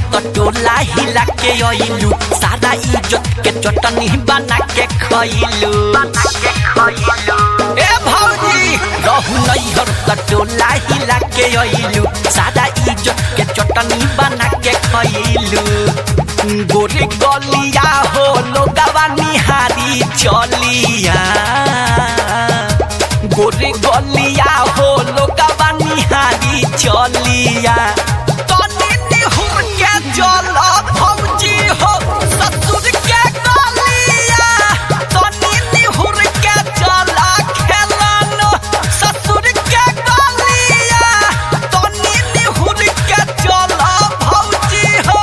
त टोला हिला के अइलू सारा इज्जत के चटनी बना के खइलू ए भौजी रहू नैहर त टोला हिला के अइलू सारा इज्जत के चटनी बना के खइलू गोरे गलिया हो लोगवा निहारी चलिया गोरे गलिया हो लोगवा निहारी चलिया तनी निहुर के जल भौजी हो ससुर के गलिया तनी निहुर के जल खेलन ससुर के गलिया तनी निहुर के जल भौजी हो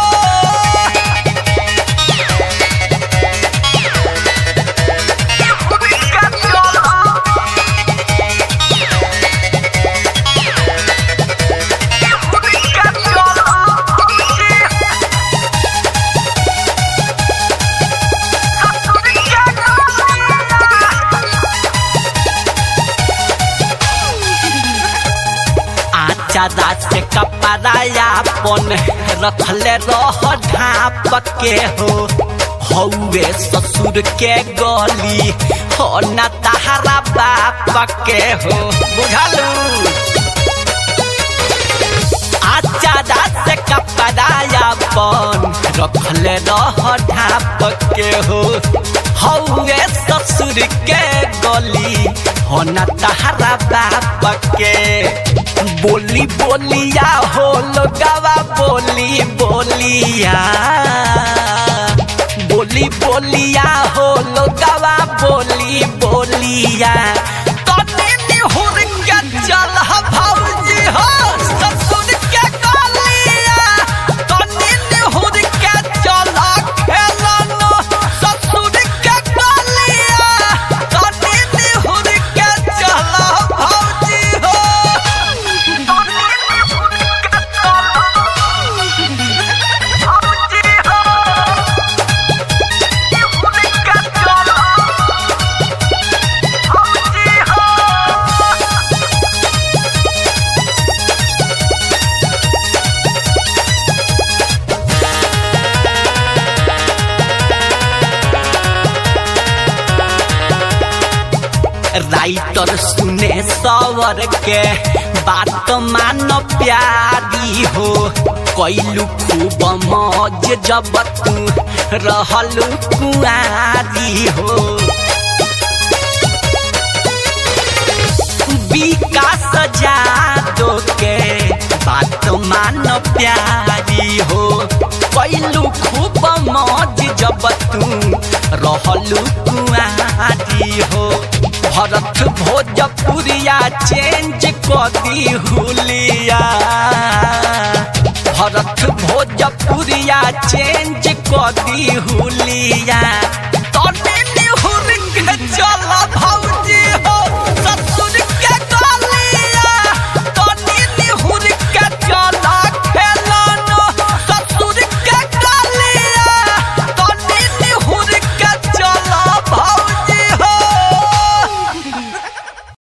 आचा दास से कपड़ाया पन रखले रह ढाप के हो हौवे ससुर के गली हो न तहरा बाप के हो बुझलू आचा दास से कपड़ाया पन रखले रह ढाप के हो हौवे ससुर के गली हो न तहरा बाप के बोली बोलिया हो लोगवा बोली बोलिया बोली बोलिया हो लोगवा बोली बोलिया तने निहुर के चल भौजी हो ससुर के गलिया तने निहुर के चल खेलन ससुर के गलिया तने निहुर के चल भौजी हो राइटर सुने सवर के बात मान प्यारी हो कैलू खूब मौज जब तू रहल कुआरी हो विकास जादो के बात मान प्यारी हो कैलू खूब मौज जब तू रहलू कुआरी हो भरत भोजपुरिया चेंज कदी हुलिया भरत भोजपुरिया चेंज कदी हुलिया